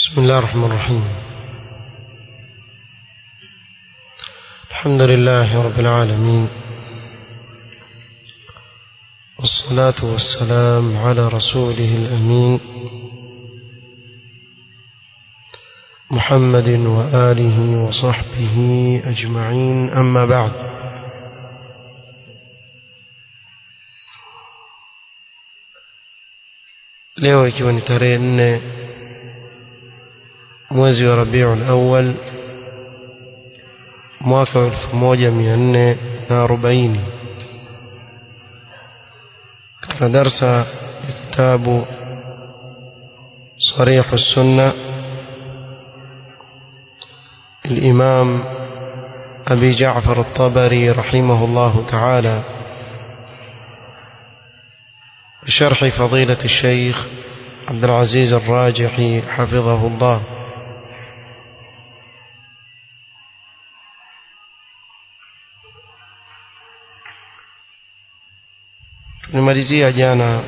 بسم الله الرحمن الرحيم الحمد لله رب العالمين والصلاة والسلام على رسوله الأمين محمد وآله وصحبه أجمعين أما بعد leo ikiwa ni tarehe nne mwezi wa rabiul awal mwaka wa elfu moja mia nne na arobaini katika darsa ya kitabu صريح السنة الإمام أبي جعفر الطبري رحمه الله تعالى بشرح فضيلة الشيخ عبد العزيز الراجحي حفظه الله tulimalizia jana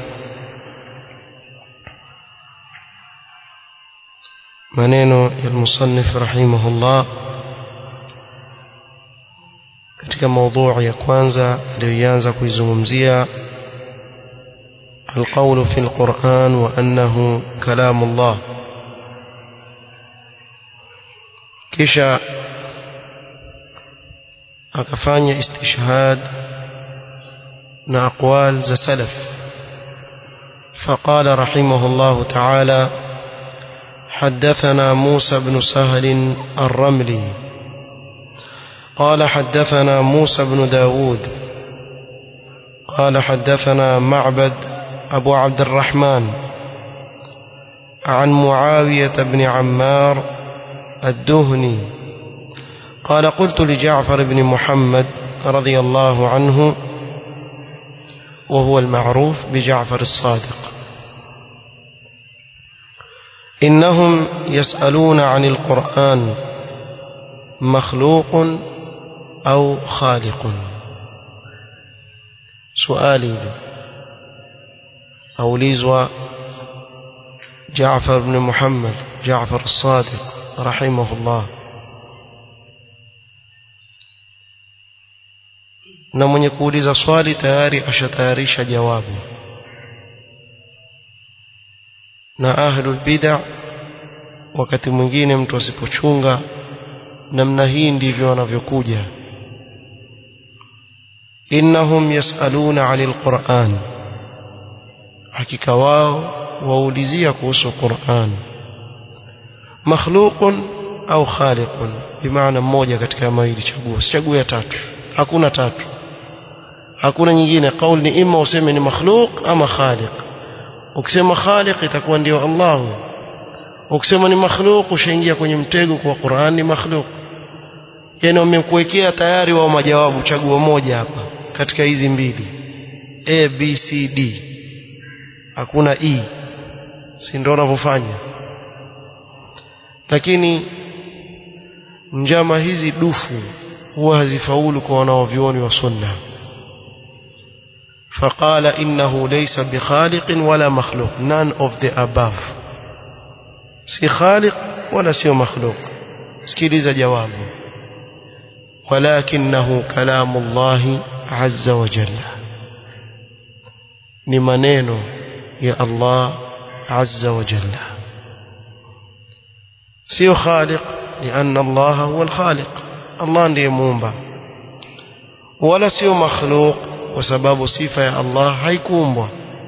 maneno ya musannif rahimahullah katika maudhui ya kwanza aliyoanza kuizungumzia القول في القرآن وأنه كلام الله kisha akafanya istishhad na aqwal za salaf فقال رحمه الله تعالى حدثنا موسى بن سهل الرملي قال حدثنا موسى بن داود قال حدثنا معبد أبو عبد الرحمن عن معاوية بن عمار الدهني قال قلت لجعفر بن محمد رضي الله عنه وهو المعروف بجعفر الصادق إنهم يسألون عن القرآن مخلوق أو خالق سؤالي أوليزوا جعفر بن محمد جعفر الصادق رحمه الله na mwenye kuuliza swali tayari ashatayarisha jawabu na ahlul bid'a wakati mwingine mtu asipochunga namna hii ndivyo wanavyokuja innahum yasaluna 'anil qur'an hakika wao waulizia kuhusu Qur'an makhluqun au khaliqun bimaana mmoja katika mawili chagua sichague ya tatu hakuna tatu hakuna nyingine kauli ni ima useme ni makhluq ama khaliq ukisema khaliq itakuwa ndio Allah ukisema ni makhluq ushaingia kwenye mtego kwa Qur'an ni makhluq yani wamekuwekea tayari wao majawabu chagua moja hapa katika hizi mbili A B C D hakuna E si ndio wanavyofanya lakini njama hizi dufu huwa hazifaulu kwa wanaovioni wa sunna فقال إنه ليس بخالق ولا مخلوق none of the above si khaliq wala sio makhluq sikiliza jawabu ولكنه كلام الله عز وجل ni maneno ya Allah azza wa jalla sio khaliq لأن الله هو الخالق الله ndiye muumba wala sio makhluq kwa sababu sifa ya Allah haikuumbwa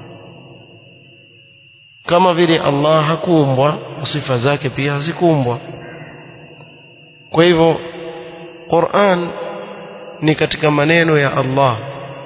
kama vile Allah hakuumbwa sifa zake pia hazikuumbwa kwa hivyo Qur'an ni katika maneno ya Allah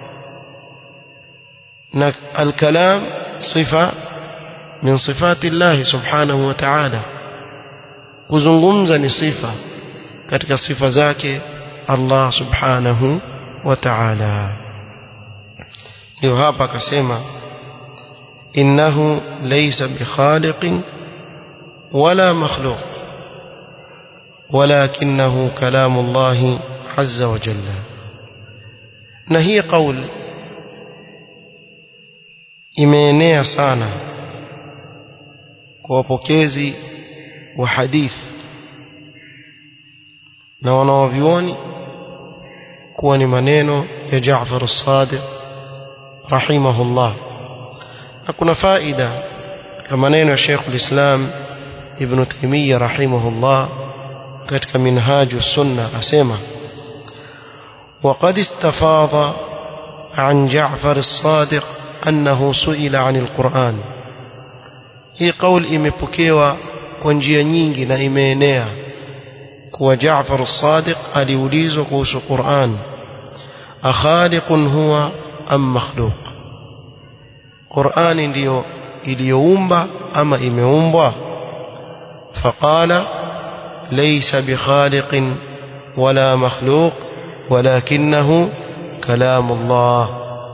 na al-kalam sifa min sifati Allah subhanahu wa ta'ala kuzungumza ni sifa katika sifa zake Allah subhanahu wa ta'ala ndio hapa akasema innahu laysa bikhaliqin wala makhluq ولكنه كلام الله عز وجل na hii kauli imeenea sana kwa wapokezi wa hadith na wanawavyuoni kuwa ni maneno ya Jaafar as-Sadiq rahimahullah na kuna faida ya maneno ya Sheikh al-Islam Ibn Taymiyyah rahimahullah katika minhaju sunna asema وقد استفاض عن جعفر الصادق أنه سئل عن القرآن هي قول imepokewa kwa njia nyingi na imeenea kuwa Jaafar as-Sadiq aliulizwa kuhusu Qur'an akhaliqun huwa am makhluq Qur'ani ndiyo iliyoumba ama imeumbwa faqala laysa bikhaliqin wala makhluq ولكنه كلام الله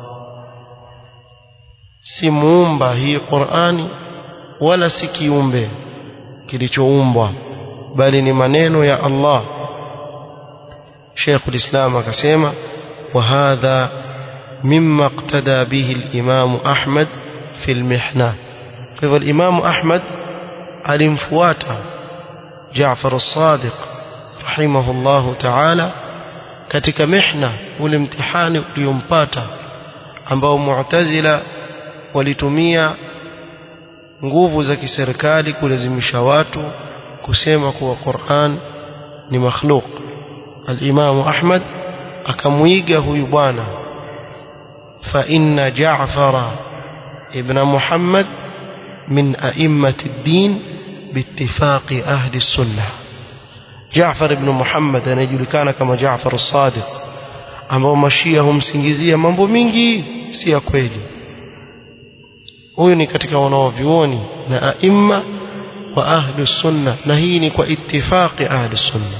si muumba hii Qur'ani wala si kiumbe kilichoumbwa bali ni maneno ya Allah Sheikh al-Islam akasema wa hadha mimma iqtada bihi al-Imam Ahmad fi al-mihna kwa hivyo al-Imam Ahmad alimfuata Jaafar as-Sadiq rahimahullahu ta'ala katika mihna ule mtihani uliompata ambao Mu'tazila walitumia nguvu za kiserikali kulazimisha watu kusema kuwa Qur'an ni makhluk al-Imam Ahmad akamuiga huyu bwana fa inna Ja'fara ibn Muhammad min a'immati ad-din biittifaqi ahli sunnah Jaafar ibn Muhammad anayejulikana kama Jaafar as-Sadiq ambao mashia humsingizia mambo mingi si ya kweli huyu ni katika wanaovyuoni na aima wa ahlu sunna na hii ni kwa ittifaqi ahlu sunna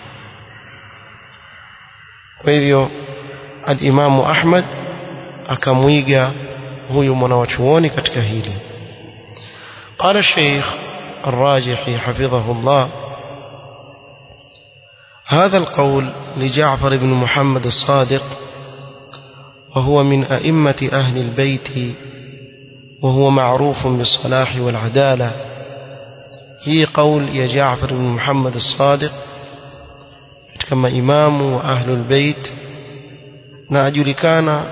kwa hivyo al-Imamu Ahmad akamwiga huyu mwanawachuoni katika hili قال الشيخ الراجحي حفظه الله هذا القول لجعفر بن محمد الصادق وهو من أئمة أهل البيت وهو معروف بالصلاح والعدالة هي قول يا جعفر بن محمد الصادق كما إمام وأهل البيت نأجلكان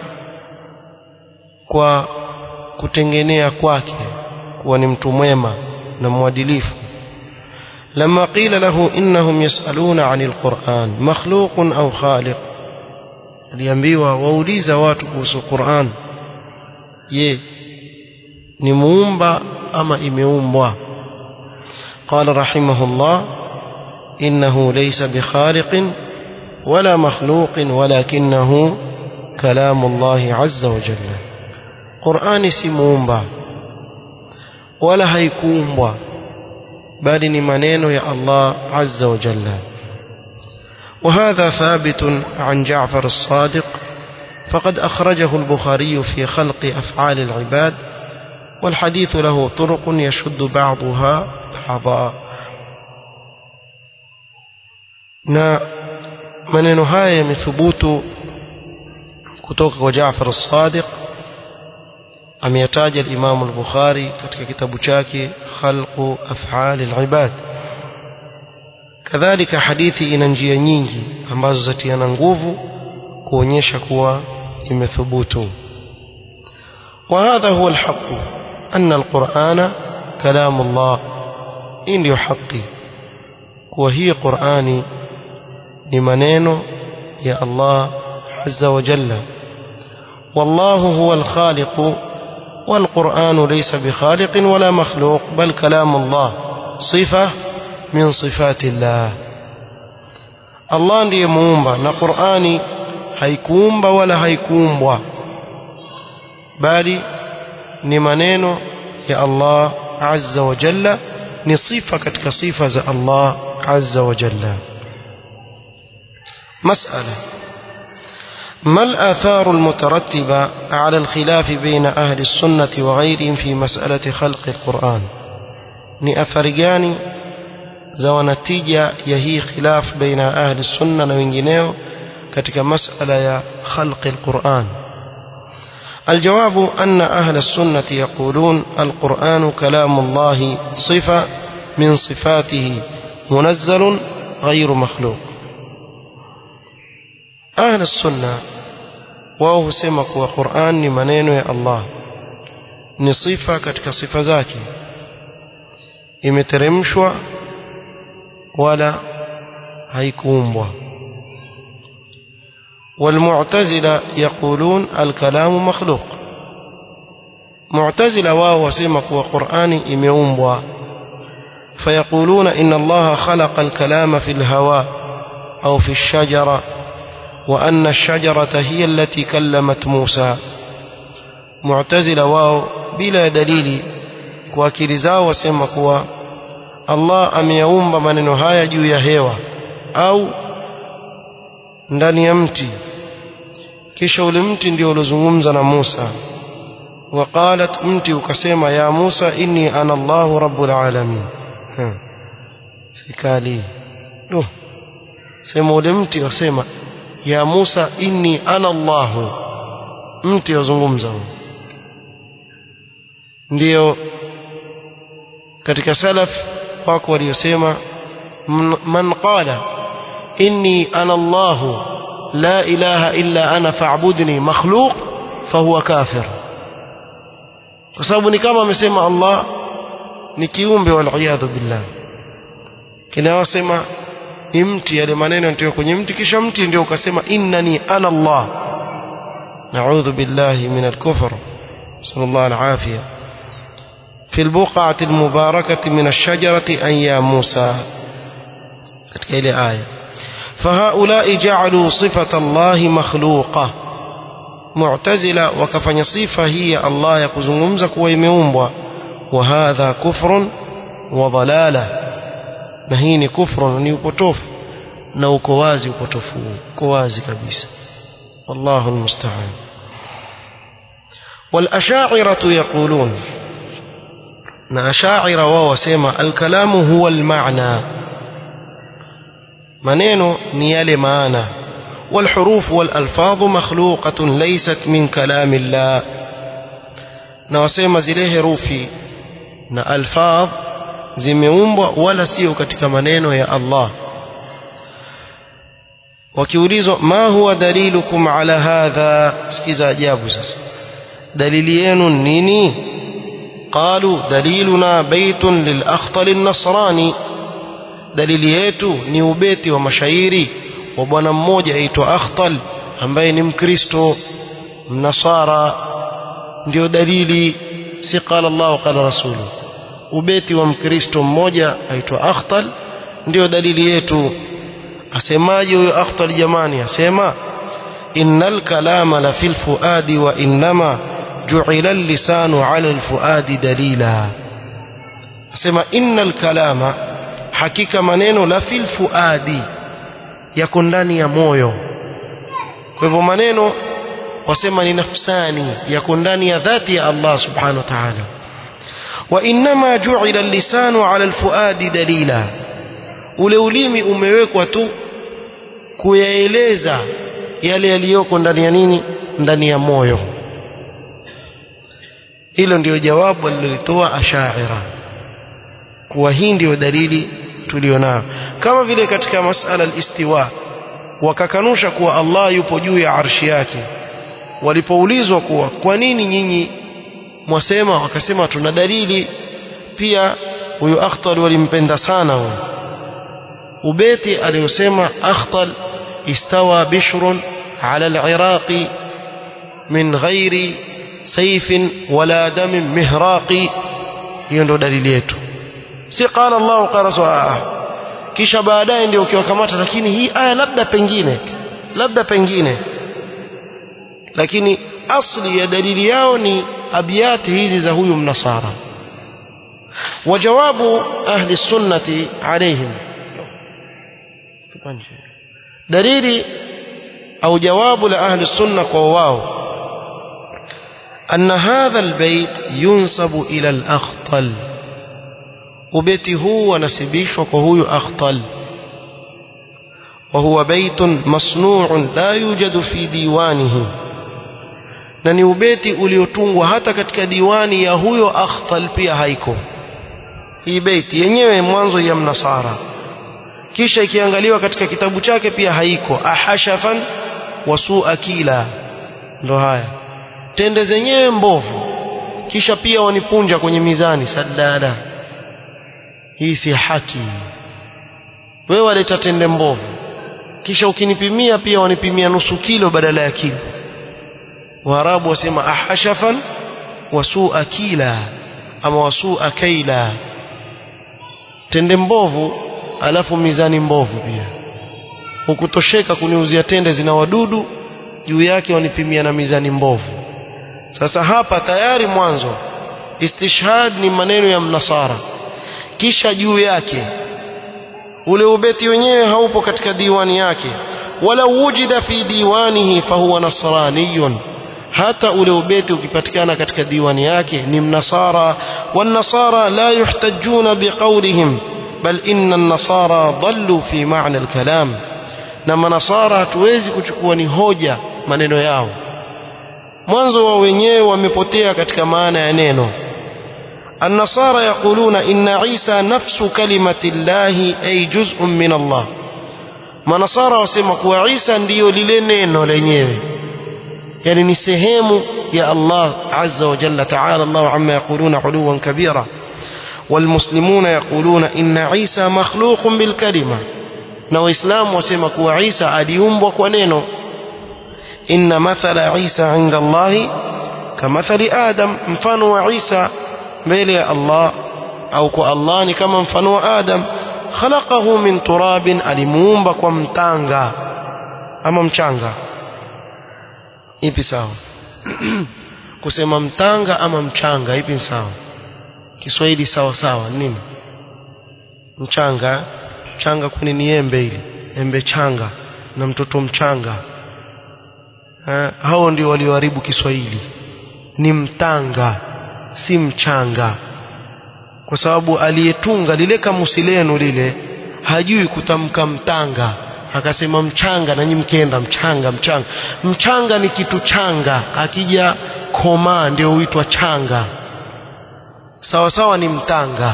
kwa kutengenea kwake kuwa ni mtu mwema na mwadilifu لما قيل له إنهم يسألون عن القرآن مخلوق أو خالق aliambiwa wauliza watu kuhusu Qur'an je ni muumba ama imeumbwa قال رحمه الله إنه ليس بخالق ولا مخلوق ولكنه كلام الله عز وجل قرآن si muumba wala haikuumbwa bali ni maneno ya Allah azza wa jalla وهذا ثابت عن جعفر الصادق فقد أخرجه البخاري في خلق أفعال العباد والحديث له طرق يشد بعضها بعضا na maneno haya yamethubutu kutoka kwa Jaafar as-Sadiq ameyataja al-Imam al-Bukhari katika kitabu chake Khalqu Af'al al-Ibad kadhalika hadithi ina njia nyingi ambazo zatiana nguvu kuonyesha kuwa imethubutu وهذا هو الحق أن القرآن كلام الله إن ndio haki kuwa hii Qur'ani ni maneno ya Allah azza wa jalla والله هو الخالق والقرآن ليس بخالق ولا مخلوق بل كلام الله صفة من صفات الله الله ndiye muumba na Qur'ani haikuumba wala haikuumbwa bali ni maneno ya Allah azza wa jalla ni sifa katika sifa za Allah azza wa jalla مسألة ما الآثار المترتبة على الخلاف بين أهل السنة وغيرهم في مسألة خلق القرآن ni athari gani za wanatija ya hii khilaf baina ahli sunna na wengineo katika masala ya khalqi alquran الجواب أن أهل السنة يقولون القرآن كلام الله صفة من صفاته منزل غير مخلوق أهل السنة wao husema kuwa Qur'an ni maneno ya Allah ni sifa katika sifa zake imeteremshwa wala haikuumbwa والمعتزلة يقولون الكلام مخلوق معتزلة واو وسمى kuwa Qur'ani imeumbwa فيقولون إن الله خلق الكلام في الهواء أو في الشجرة وأن الشجرة هي التي كلمت موسى معتزلة واو بلا دليل وakili zao wasema kuwa Allah ameyaumba maneno haya juu ya hewa au ndani ya mti kisha ule mti ndio uliozungumza na Musa وقالت mti ukasema ya Musa inni ana Allahu rabbul alamin sikali no sema ule mti wasema ya Musa inni ana Allahu mti wazungumza ndio katika salaf wako waliosema man qala inni ana Allahu la ilaha illa ana fa'budni makhluq fahuwa kafir kwa sababu ni kama amesema Allah ni kiumbe wal billah kinawasema ni mti yale maneno ndio kwenye mti kisha mti ndio ukasema innani ana Allah na'udhu billahi min al-kufr sallallahu al-afiyah في البقعة المباركة من الشجرة أن يا موسى إلى آية فهؤلاء جعلوا صفة الله مخلوقة معتزلة وكفن صفة هي الله يقزمزك ويميومبوا وهذا كفر وضلالة نهيني كفر ونيوبوتوف نو كوازي وبوتوفو كوازي كبيس والله المستعان والأشاعرة يقولون na ashaira wao wasema alkalamu huwa almaana maneno ni yale maana والحروف والألفاظ مخلوقة ليست من كلام الله na wasema zile herufi na alfadh zimeumbwa wala sio katika maneno ya Allah wakiulizwa ma huwa dalilukum ala hadha sikiza ajabu sasa dalili yenu nini قالوا دليلنا بيت للأخطل النصراني dalili yetu ni ubeti wa mashairi wa bwana mmoja aitwa Akhtal ambaye ni Mkristo mnasara ndio dalili si qala Allah qala rasulu ubeti wa Mkristo mmoja aitwa Akhtal ndio dalili yetu asemaje huyo Akhtal jamani asema innal kalama la fil fuadi wa innama جعل اللسان على الفؤاد دليلا asema innal kalama hakika maneno la fil fuadi yako ndani ya moyo kwa hivyo maneno wasema ni nafsani yako ndani ya dhati ya Allah subhanahu wa ta'ala wa inma ju'ila al-lisanu 'ala al-fuadi dalila ule ulimi umewekwa tu kuyaeleza yale yaliyoko ndani ya nini ndani ya moyo hilo ndio jawabu alilolitoa ashaira kuwa hii ndio dalili tulionayo kama vile katika masala al-istiwa wakakanusha kuwa Allah yupo juu ya arshi yake walipoulizwa kuwa kwa nini nyinyi mwasema wakasema tuna dalili pia huyo Akhtal walimpenda sana huyo ubeti aliyosema Akhtal istawa bishrun ala al-iraqi min ghairi saifin wala damin mihraqi hiyo ndio dalili yetu si qala Allah qala sawa kisha baadaye ndio ukiwakamata lakini hii aya labda pengine labda pengine lakini asli ya dalili yao ni abiyati hizi za huyu mnasara wajawabu ahli sunnati alaihim dalili au jawabu la ahli sunna kwa wao أن هذا البيت ينسب إلى الأخطل وبيتي هو نسبيش وهو أخطل وهو بيت مصنوع لا يوجد في ديوانه na ni ubeti uliotungwa hata katika diwani ya huyo akhtal pia haiko hii beiti yenyewe mwanzo ya mnasara kisha ikiangaliwa katika kitabu chake pia haiko ahashafan wasua kila ndo haya tende zenyewe mbovu kisha pia wanipunja kwenye mizani sadada hii si haki wewe waleta tende mbovu kisha ukinipimia pia wanipimia nusu kilo badala ya kilo waarabu wasema ahashafan wasua kila ama wasua kaila tende mbovu alafu mizani mbovu pia hukutosheka kuniuzia tende zina wadudu juu yake wanipimia na mizani mbovu sasa hapa tayari mwanzo istishhad ni maneno ya mnasara kisha juu yake ule ubeti wenyewe haupo katika diwani yake wala wujida fi diwanihi fahuwa nasraniyun hata ule ubeti ukipatikana katika diwani yake ni mnasara والنصارى لا يحتجون بقولهم بل إن النصارى ضلوا في معنى الكلام نما نصارى hatuwezi kuchukua ni hoja maneno yao mwanzo wa wenyewe wamepotea katika maana ya neno النصارى يقولون إن عيسى نفس كلمة الله أي جزء من الله manasara wasema kuwa Isa ndiyo lile neno lenyewe yani ni sehemu ya Allah azza wa jalla ta'ala Allah amma yaquluna uluwan kabira والمسلمون يقولون إن عيسى مخلوق بالكلمة na waislamu wasema kuwa Isa aliumbwa kwa neno inna mathala Isa inda Allah kamathali Adam mfano wa Isa mbele ya Allah au kwa Allah ni kama mfano wa Adam khalaqahu min turabin alimuumba kwa mtanga ama mchanga ipi sawa kusema mtanga ama mchanga ipi sawa Kiswahili sawa sawa nini mchanga mchanga kuni ni embe ili embe changa na mtoto mchanga ha, hao ndio walioharibu Kiswahili ni mtanga si mchanga kwa sababu aliyetunga lile kamusi lenu lile hajui kutamka mtanga akasema mchanga na nyinyi mkenda mchanga mchanga mchanga ni kitu changa akija komaa ndio huitwa changa sawa sawa ni mtanga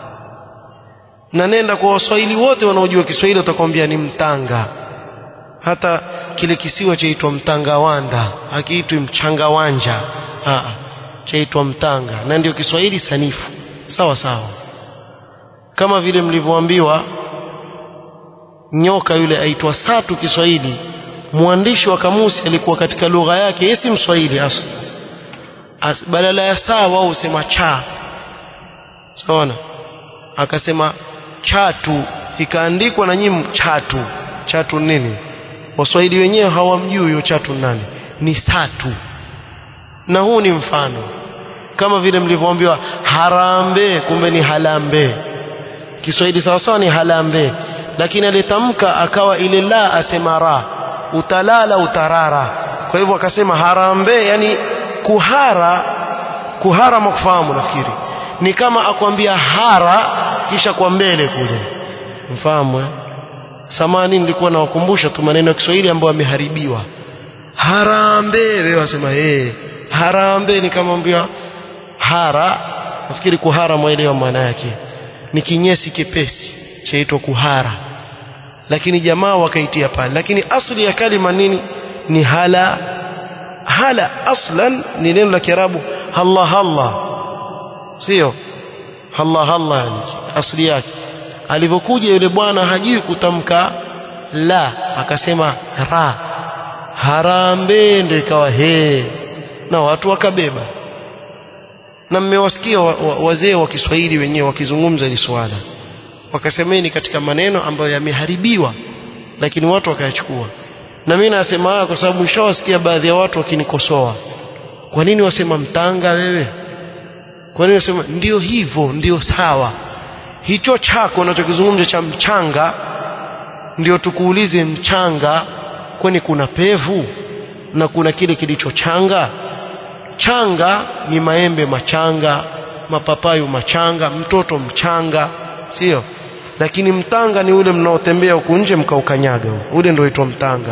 na nenda kwa waswahili wote wanaojua Kiswahili utakwambia ni mtanga hata kile kisiwa chaitwa mtangawanda hakiitwi mchangawanja chaitwa mtanga na ndio Kiswahili sanifu sawa sawa kama vile mlivyoambiwa nyoka yule aitwa satu Kiswahili mwandishi wa kamusi alikuwa katika lugha yake yeye si Mswahili hasa As, badala ya saa wao husema cha saona akasema chatu ikaandikwa na nyinyi chatu chatu nini waswahili wenyewe hawamjui hiyo chatu nani ni satu na huu ni mfano kama vile mlivyoambiwa harambe kumbe ni halambe Kiswahili sawa sawa ni halambe lakini alitamka akawa ile la asema ra utalala utarara kwa hivyo akasema harambe yani kuhara kuhara mkufahamu nafikiri ni kama akwambia hara kisha kwa mbele kule mfahamu eh? samani nilikuwa nawakumbusha tu maneno ya Kiswahili ambayo yameharibiwa harambe wewe wasema eh harambe ni kama ambia hara nafikiri kuhara mwaelewa maana yake ni kinyesi kepesi chaitwa kuhara lakini jamaa wakaitia pale lakini asli ya kalima nini ni hala hala aslan ni neno la kiarabu halla halla sio halla halla yani asli yake alivyokuja yule bwana hajui kutamka la akasema ra harambe ndio ikawa he na watu wakabeba na mmewasikia wa, wa, wazee wa Kiswahili wenyewe wakizungumza hili swala wakasemeni katika maneno ambayo yameharibiwa lakini watu wakayachukua na mimi nasema haya kwa sababu nishawasikia baadhi ya watu wakinikosoa kwa nini wasema mtanga wewe kwa nini wasema ndio hivyo ndio sawa hicho chako unachokizungumza cha mchanga ndio tukuulize mchanga kwani kuna pevu na kuna kile kilichochanga changa ni maembe machanga mapapayu machanga mtoto mchanga sio lakini mtanga ni ule mnaotembea huku nje mkaukanyaga ule ndio uitwa mtanga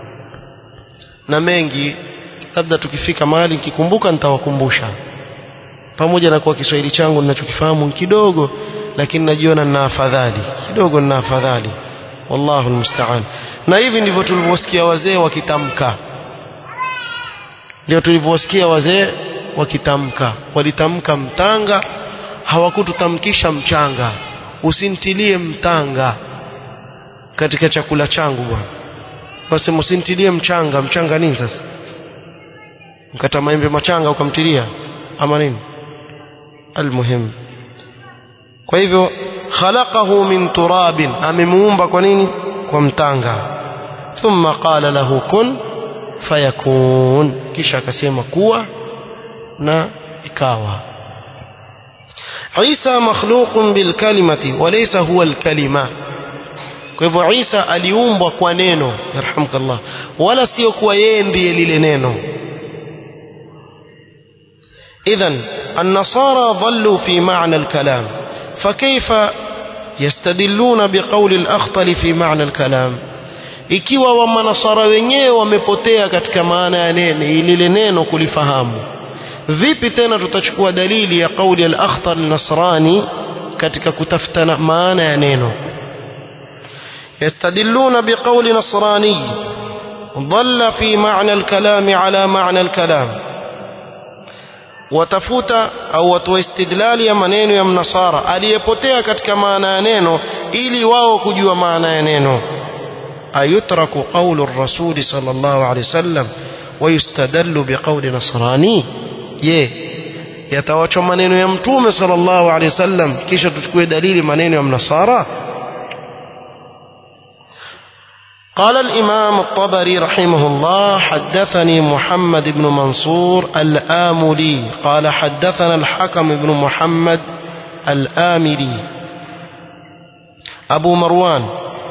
na mengi labda tukifika mahali nikikumbuka nitawakumbusha pamoja na kwa Kiswahili changu ninachokifahamu kidogo lakini najiona nina afadhali kidogo nina afadhali wallahu almusta'an na hivi ndivyo tulivyosikia wazee wakitamka ndio tulivyosikia wazee wakitamka walitamka mtanga hawakututamkisha mchanga usintilie mtanga katika chakula changu bwana wasema usintilie mchanga mchanga nini sasa mkata maembe machanga ukamtilia ama nini almuhim kwa hivyo khalaqahu min turabin amemuumba kwa nini kwa mtanga thumma qala lahu kun fayakun kisha akasema kuwa na ikawa Isa makhluqun bil kalimati walaysa huwa al kalima kwa hivyo Isa aliumbwa kwa neno yarhamkallah wala sio kuwa yeye ndiye lile neno إذن النصارى ضلوا في معنى الكلام فكيف يستدلون بقول الأخطل في معنى الكلام ikiwa wamanasara wenyewe wamepotea katika maana ya neno lile neno kulifahamu vipi tena tutachukua dalili ya kauli al-akhtar nasrani katika kutafuta maana ya neno yastadilluna biqawli nasrani dhalla fi ma'na al-kalam ala ma'na al-kalam watafuta au watoa istidlali ya maneno ya mnasara aliyepotea katika maana ya neno ili wao kujua maana ya neno ayutraku qawlu rasuli sallallahu alaihi wasallam wayustadallu biqawli nasrani je yatawachwa maneno ya mtume sallallahu alaihi wasallam kisha tuchukue dalili maneno ya mnasara قال الإمام الطبري رحمه الله حدثني محمد بن منصور الآملي قال حدثنا الحكم بن محمد الآملي أبو مروان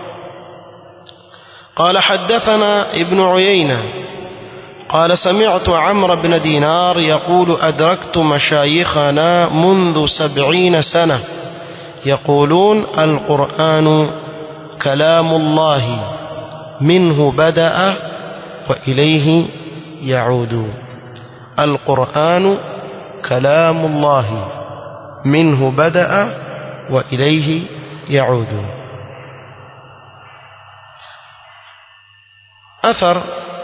قال حدثنا ابن عيينة قال سمعت عمرو بن دينار يقول أدركت مشايخنا منذ سبعين سنة يقولون القرآن كلام الله منه بدأ وإليه يعود القرآن كلام الله منه بدأ وإليه يعود أثر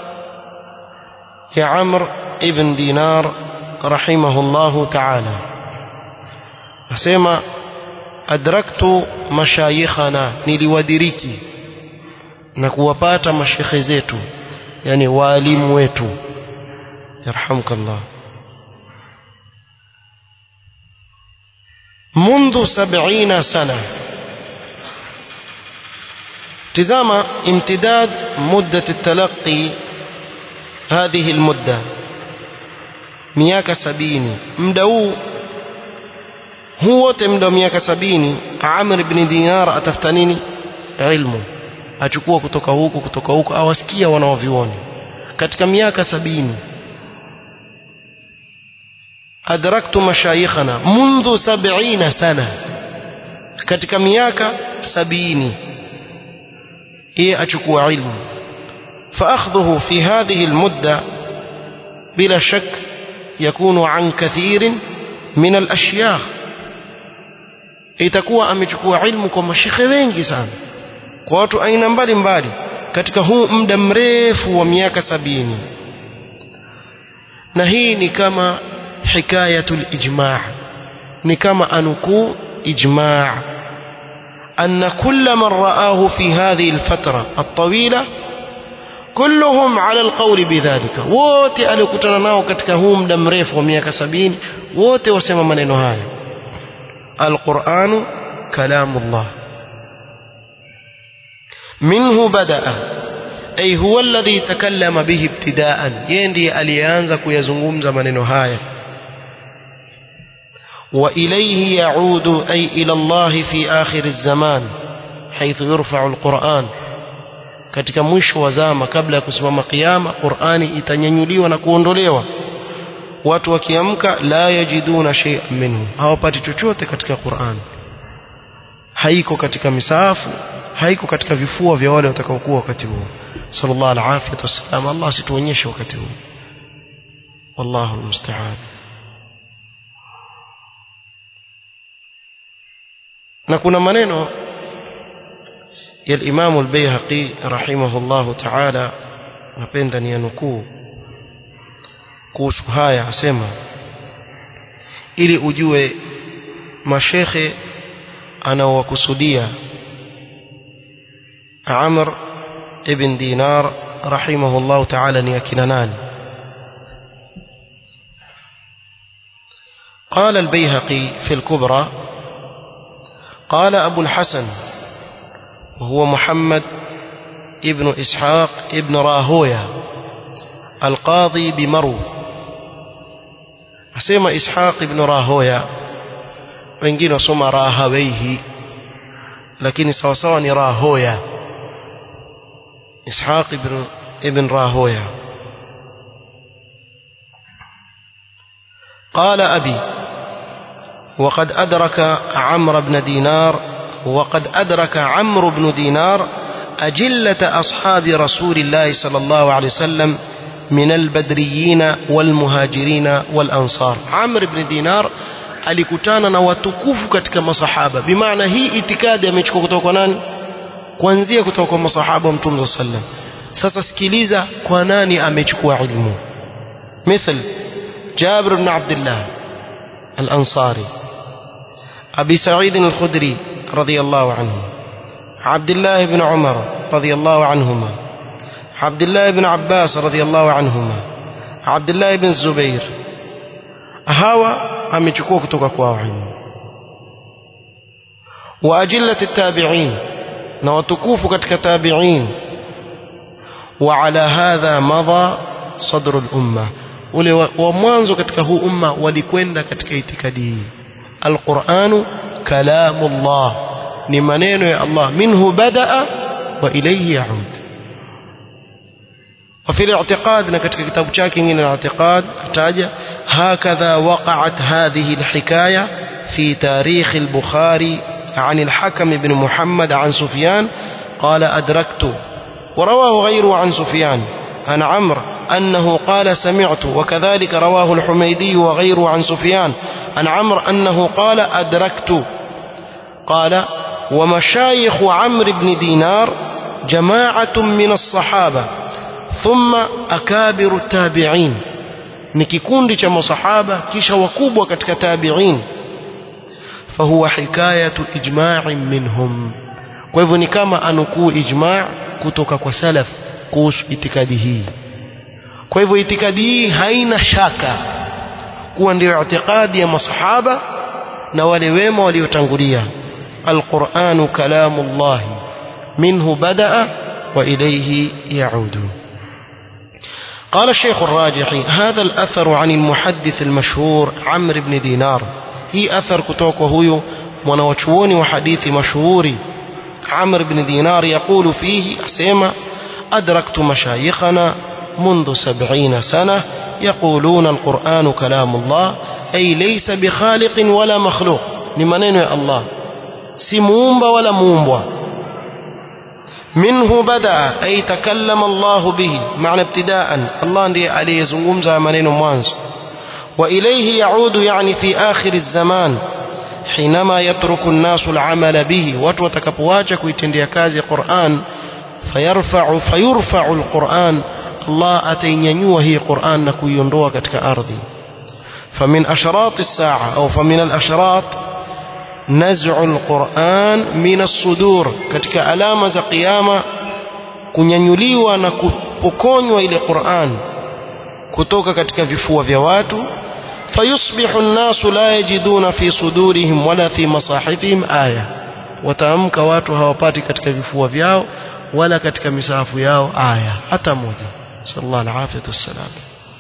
يا عمرو ابن دينار رحمه الله تعالى أسمى أدركت مشايخنا نلودريكي na kuwapata mashekhe zetu yani waalimu wetu yarhamkallah منذ سبعين سنة تزام امتداد مدة التلقي هذه المدة miaka sabini muda huu huu wote muda wa miaka sabini amr ibn dinar atafuta nini ilmu achukua kutoka huku kutoka huku awasikia wanaovioni katika miaka sabini adraktu mashayikhana mundhu sabina sana katika miaka sabini yeye achukua ilmu فأخذه في هذه المدة بلا شك يكون عن كثير من الأشياخ itakuwa amechukua ilmu kwa mashekhe wengi sana kwa watu aina mbalimbali katika huu muda mrefu wa miaka sabini na hii ni kama hikayatul ijma' ni kama anukuu ijma' أن كل من رآه في هذه الفترة الطويلة كلهم على القول بذلك wote alikutana nao katika huu muda mrefu wa miaka sabini wote wasema maneno haya alquranu kalamullah minhu badaa ay huwa alladhi takallama bihi ibtidaan yeye ndiye aliyeanza kuyazungumza maneno haya وإليه يعود أي إلى الله في آخر الزمان حيث يرفع القرآن katika mwisho wa zama kabla ya kusimama kiyama Qur'ani itanyanyuliwa na kuondolewa watu wakiamka la yajiduna shay'an minhu hawapati chochote katika Qur'an haiko katika misahafu haiko katika vifua vya wale watakaokuwa wakati huo sallallahu alaihi wasallam Allah situonyeshe wakati huo wallahu almusta'an na kuna maneno ya Imam al-Baihaqi rahimahullahu ta'ala napenda ni nukuu kuhusu haya asema ili ujue mashekhe anaowakusudia Amr ibn Dinar rahimahullahu ta'ala ni akina nani قال البيهقي في الكبرى قال أبو الحسن وهو محمد ابن إسحاق ابن راهويا القاضي بمرو أسمى إسحاق ابن راهويا wengine wasoma rahawaihi lakini sawasawa ni rahoya ishaq ibn, ibn rahoya قال أبي وقد أدرك عمرو بن دينار وقد أدرك عمرو بن دينار أجلة أصحاب رسول الله صلى الله عليه وسلم من البدريين والمهاجرين والأنصار عمرو بن دينار alikutana na watukufu katika masahaba bimaana hii itikadi amechukua kutoka kwa nani kuanzia kutoka kwa masahaba wa mtume sallam sasa sikiliza kwa nani amechukua ilmu مثل جابر بن عبد الله الأنصاري أبي سعيد الخدري رضي الله عنه عبد الله بن عمر رضي الله عنهما عبد الله بن عباس رضي الله عنهما عبد الله بن الزبير hawa amechukua kutoka kwao ilmu wa ajillati tabi'in na watukufu katika tabi'in wa ala hadha madha sadrul umma ule wa, wa mwanzo katika huu umma walikwenda katika itikadi hii alquranu kalamullah ni maneno ya Allah minhu badaa wa ilayhi yaud وفي الاعتقاد نكتك كتاب شاكين من الاعتقاد احتاج هكذا وقعت هذه الحكاية في تاريخ البخاري عن الحكم بن محمد عن سفيان قال أدركت ورواه غيره عن سفيان عن عمرو أنه قال سمعت وكذلك رواه الحميدي وغيره عن سفيان عن عمرو أنه قال أدركت قال ومشايخ عمرو بن دينار جماعة من الصحابة ثم أكابر التابعين ni kikundi cha masahaba kisha wakubwa katika tabi'in fahuwa hikayatu ijma'in minhum kwa hivyo ni kama anukuu ijma' kutoka kwa salaf kuhusu itikadi hii kwa hivyo itikadi hii haina shaka kuwa ndio itikadi ya masahaba na wale wema waliotangulia alquranu kalamullah minhu badaa wa ilayhi yaudu قال الشيخ الراجحي هذا الأثر عن المحدث المشهور عمرو بن دينار هي أثر كتوك وهو منوشوني وحديث مشهور عمرو بن دينار يقول فيه أسيما أدركت مشايخنا منذ سبعين سنة يقولون القرآن كلام الله أي ليس بخالق ولا مخلوق لمنين يا الله سمومب ولا مومبوا منه بدأ أي تكلم الله به معنى ابتداء الله ndiye aliyezungumza maneno mwanzo وإليه يعود يعني في آخر الزمان حينما يترك الناس العمل به watu watakapoacha kuitendea kazi Qur'an فيرفع فيرفع القرآن الله atainyanyua hii Qur'an na kuiondoa katika ardhi فمن أشراط الساعة أو فمن الأشراط نزع القرآن من الصدور katika alama za kiyama kunyanyuliwa na kupokonywa ile Qur'an kutoka katika vifua vya watu فيصبح الناس لا يجدون في صدورهم ولا في مصاحفهم آية wataamka watu hawapati katika vifua vyao wala katika misafu yao aya hata moja sallallahu alaihi wasallam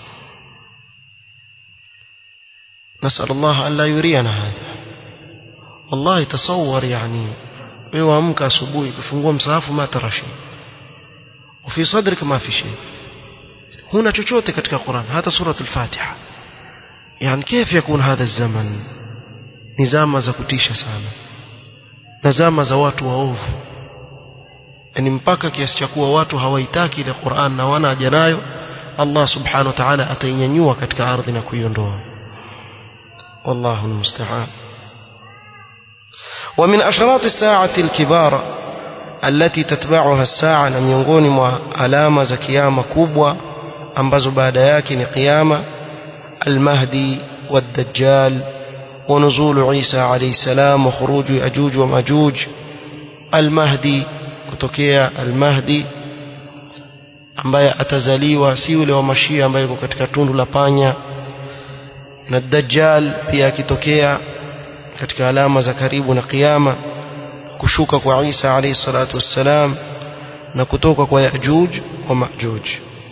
نسأل الله ألا يرينا هذا والله تصور يعني wewe amka asubuhi kufungua msahafu ma tara shay وفي صدرك ما في شيء huna chochote katika Qur'an hata suratul Fatiha yani كيف يكون هذا الزمن ni zama za kutisha sana na zama za watu waovu yani mpaka kiasi cha kuwa watu hawaitaki ile Qur'an na wana haja nayo Allah subhanahu wa ta'ala atainyanyua katika ardhi na kuiondoa والله المستعان ومن أشراط الساعة الكبار التي تتبعها الساعة na miongoni mwa alama za kiyama kubwa ambazo baada yake ni kiyama المهدي والدجال ونزول عيسى عليه السلام وخروج يأجوج ومأجوج المهدي kutokea المهدي ambaye atazaliwa si yule wa mashia ambaye yuko katika tundu la panya na dajjal pia akitokea katika alama za karibu na kiyama kushuka kwa Isa alayhi salatu wassalam na kutoka kwa Yajuj wa Majuj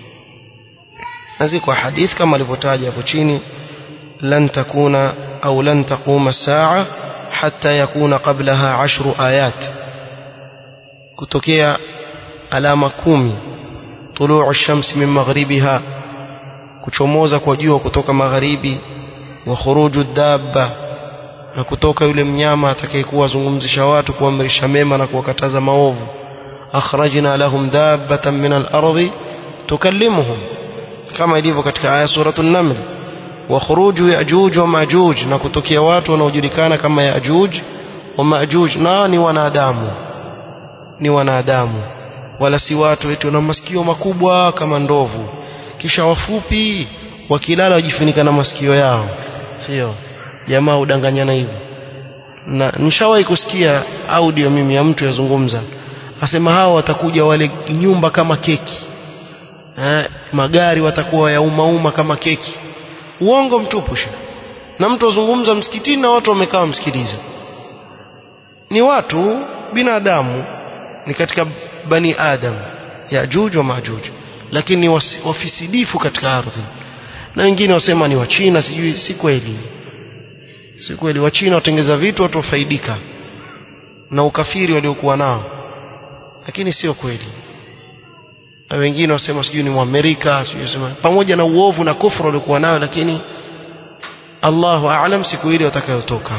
na ziko hadith kama alivyotaja hapo chini lan takuna au lan taquma saa hatta yakuna qablaha ashru ayat kutokea alama kumi tuluu shamsi min maghribiha kuchomoza kwa jua kutoka magharibi wa khuruju dabba na kutoka yule mnyama atakayekuwa azungumzisha watu kuamrisha mema na kuwakataza maovu akhrajna lahum dabbatan min al-ardi tukallimuhum kama ilivyo katika aya suratul naml wa khuruju yajuj wa majuj na kutokea watu wanaojulikana kama yajuj wa majuj na ni wanadamu ni wanadamu wala si watu wetu na masikio makubwa kama ndovu kisha wafupi wakilala wajifunika na masikio yao sio jamaa udanganyana hivyo na nishawahi kusikia audio mimi ya mtu yazungumza asema hao watakuja wale nyumba kama keki eh, magari watakuwa ya umma umma kama keki uongo mtupu sha na mtu azungumza msikitini na watu wamekaa msikiliza ni watu binadamu ni katika bani adam yajuj wa majuj lakini ni wafisidifu katika ardhi na wengine wasema ni wachina sijui si kweli si kweli wachina watengeza vitu watu wafaidika na ukafiri waliokuwa nao lakini sio kweli na wengine wasema sijui ni muamerika sijui sema pamoja na uovu na kufru waliokuwa nayo lakini Allahu aalam siku ile watakayotoka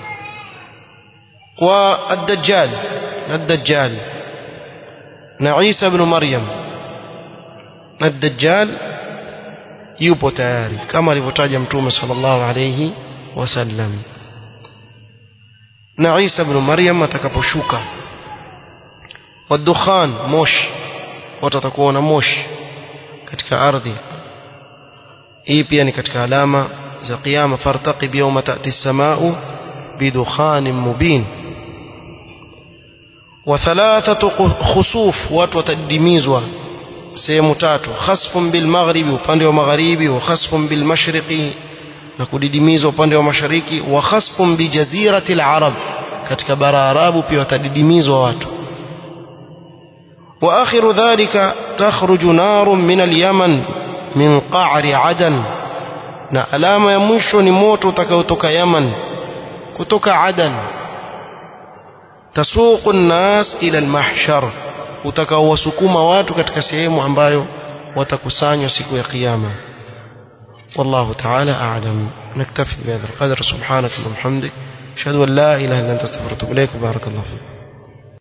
wa ad-dajjal ad-dajjal na Isa ibn Maryam na ad-dajjal yupo tayari kama alivyotaja mtume sallallahu alayhi wasallam na Isa ibn Maryam atakaposhuka wadukhan moshi watu watakuwa na moshi katika ardhi hii pia ni katika alama za kiyama fartaqib yawma ta'ti as-samaa'u bidukhanin mubin wa thalathatu khusuf watu watadimizwa sehemu tatu khasfun bil maghribi upande wa magharibi wa khasfun bil mashriqi na kudidimizwa upande wa mashariki wa khasfun bi jazirati al arab katika bara arabu pia watadidimizwa watu واخر ذلك تخرج نار من اليمن من قعر عدن na alama ya mwisho ni moto utakaotoka Yaman kutoka Adan tasuqu nnas ila almahshar utakaowasukuma watu katika sehemu ambayo watakusanywa siku ya kiyama والله تعالى أعلم نكتفي بهذا القدر سبحانك اللهم وبحمدك أشهد أن لا إله إلا أنت استغفرك وأتوب إليك وبارك الله فيك